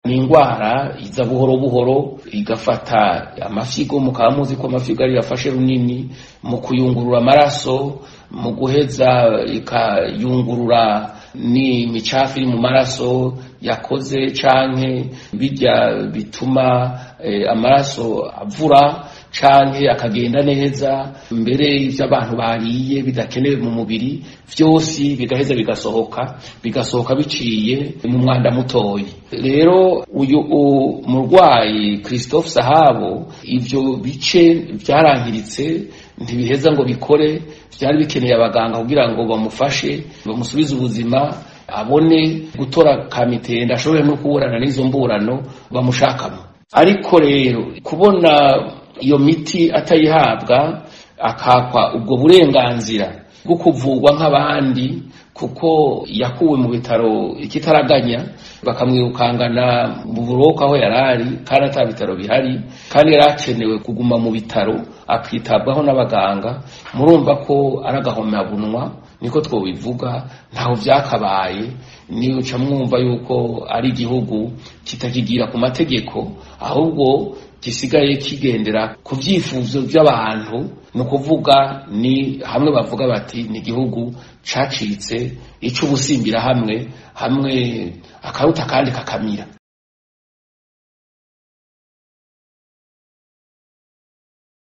ni indwara iza buhoro buhoro igafata amafyigo mukaba muzi ko amafyigo ari yafashe runini mu kuyungurura amaraso mu guheza ikayungurura ni micafu iri mu maraso yakoze canke bijya bituma eh, amaraso avura canke akagenda neza mbere ivyo abantu bariye bidakenewe mu mubiri vyose bigaheza bigasohoka bigasohoka biciye mu mwanda mutoyi rero uyu murwayi Christophe Sahabo ivyo bice vyarangiritse ntibiheza ngo bikore vyari bikeneye abaganga kugira ngo bamufashe bamusubize ubuzima abone gutora kamitenda ashobore no kuburana n'izo mburano bamushakamo ariko rero kubona iyo miti atayihabwa akakwa ubwo burenganzira bwo kuvurwa nk'abandi kuko yakuwe mu bitaro ikitaraganya bakamwirukangana mu buroko aho yarari kandi ata bitaro bihari kandi yari akenewe kuguma mu bitaro akitabwaho n'abaganga murumva ko ari agahomabunwa niko twobivuga ntaho vyakabaye nica mwumva yuko ari igihugu kitakigira ku mategeko ahubwo gisigaye kigendera ku vyifuzo by'abantu ni ukuvuga ni hamwe bavuga bati ni igihugu cacitse ico ubusimbira hamwe hamwe akaruta kandi kakamira